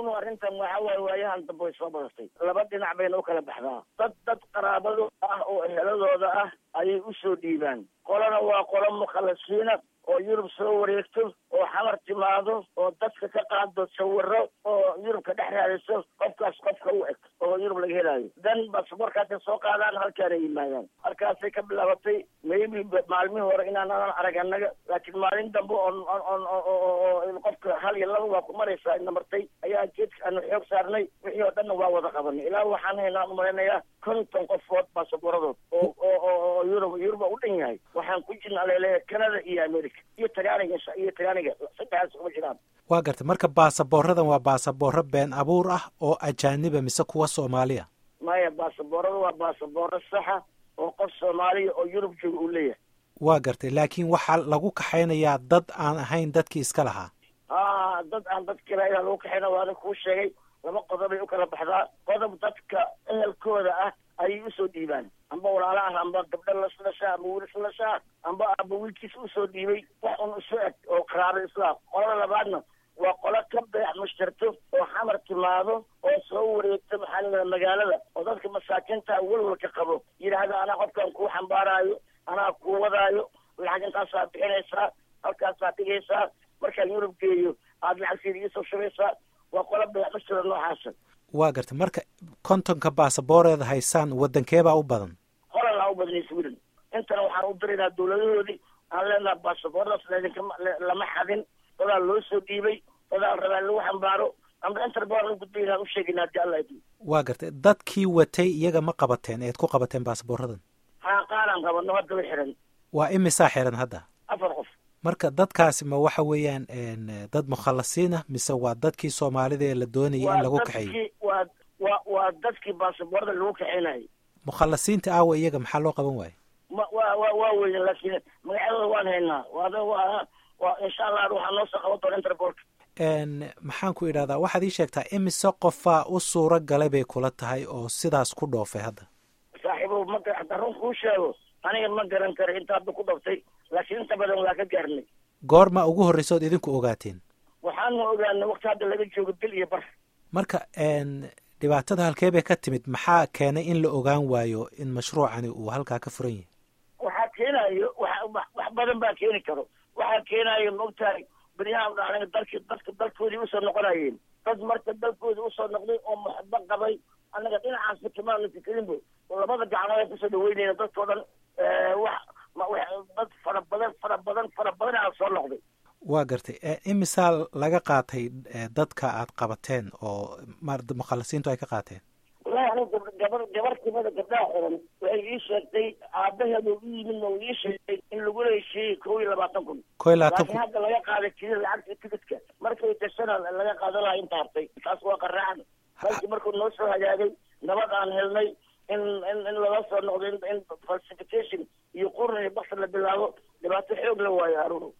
haarunu arrintan waxa waaye waayahan dambe way soo badatay laba dhinac bayna u kala baxdaa dad dad qaraabado ah oo eheladooda ah ayay usoo dhiibaan qolana waa qolo mukhalasiina oo yurub soo wareegto oo xamar timaado oo dadka ka qaado sawiro oo yurubka dhex raadiso qofkaas qofka u eg oo yurub laga helaayo dan basaborkaasay soo qaadaan halkaana yimaadaan halkaasay ka bilaabatay maybe maalmihii hore inaanan arag annaga laakiin maalin dambe oon on oo qofka hal iyo laba waa ku maraysaa ina martay ayaa geedka aanu xoog saarnay wixii oo dhanna waa wada qabanay ilaa waxaan haynaa umalaynayaa konton qofood baasaboradood oo oo oo yurub yuruba u dhan yahay waxaan ku jirna aleleeya canada iyo america iyo tagaaniga iyo tagaaniga saddexdaas kuma jiraan waa gartay marka baasaboorradan waa baasaboorro been abuur ah oo ajaaniba mise kuwa soomaaliya maya baasaboorrada waa baasaboorro saxa oo qof soomaaliya oo yurub jooga uu leeyahay waa gartay laakiin waxaa lagu kaxaynayaa dad aan ahayn dadkii iska lahaa a dad aan dadkii lahayn lagu kaxayna waana kuu sheegay laba qodobay u kala baxdaa qodob dadka ehelkooda ah ayay usoo dhiibaan amba walaala ah amba gabdho laslashaa amba wiil islashaa amba amba wiilkiis usoo dhiibay wax un isu eg oo qaraabo islaam qolada labaadna waa qolo ka beex mushtarto oo xamar timaado oo soo wareegto maxaa layidhaha magaalada oo dadka masaakiinta welwalka qabo yidhaahda anaa qofkan kuu xambaaraayo anaa kuu wadaayo lacag intaasaa bixinaysaa halkaasaa dhigaysaa markaan yurub geeyo aada lacagteeda iisoo shubaysaa waa qolo beex mushtara noocaasa waa gartay marka kontonka baasaboorreeda haysaan waddankeebaa u badan holanaa u badanay sweden intana waxaan u diraynaa dawladahoodii aan leenaha baasaboordaas laidinkama lama xadin dadaa loo soo dhiibay dadaa rabaa lagu xambaaro amba interboor la gudbayna u sheegayna hadii alla idin waa gartay dadkii watay iyaga ma qabateen eed ku qabateen baasaboorradan haa qaaraan qabano haddaba xiran waa imisaa xiran hadda afar qof marka dadkaasi ma waxa weeyaan dad mukhalasiin ah mise waa dadkii soomaalida ee la doonayay in lagu kaxeeyo waa wa waa dadkii baasaboorda lagu kaxeynayay mukhalasiinta aawa iyaga maxaa loo qaban waayo ma wa wa waa weyne laakiin magacyadooda waan haynaa waada waa waa insha allah waxaa noo soo qaban doona interboolka maxaan ku idhahdaa waxaad ii sheegtaa imise qofaa u suuro galay bay kula tahay oo sidaas ku dhoofay hadda saaxiibo ma hadda run kuu sheego aniga ma garan karo inta hadda ku dhaftay laakiin inta badan waa ka gaarnay goorma ugu horreysa ood idinku ogaateen waxaanu ogaanay wakti hadda laga joogo bil iyo bar marka dhibaatada halkee bay ka timid maxaa keenay in la ogaan waayo in mashruucani uu halkaa ka furan yahay waxaa keenayo wa wax badan baa keeni karo waxaa keenayo maogtahay beryahan dhacday dalki dadka dalkoodii usoo noqonayeen dad marka dalkoodii usoo noqday oo muxabo qabay annaga dhinacaasba kamaana fikrinbo labada gacmood kusoo dhaweynayna dadkao dhan wax dad fara badan fara badan fara badan aa soo noqday waa gartay imisaa laga qaatay dadka aad qabateen oo mukhalasiintu ay ka qaateen wallahi aniga gabar gabar kimada gabdhaha xiran waxay ii sheegtay aabaheeda u yimid oo ii sheegay in lagu leeshiiyey kow iyo labaatan kun kow iyo labaatan laakiin hadda laga qaaday kii lacagta tigidka markay tashana laga qaadan lahaa inta hartay taas waa qaraacan balki markuu noo soo hagaagay nabad aan helnay in in in lala soo noqdo in falsification iyo qurun iyo bakti la bilaabo dhibaato xoog la waayo haruun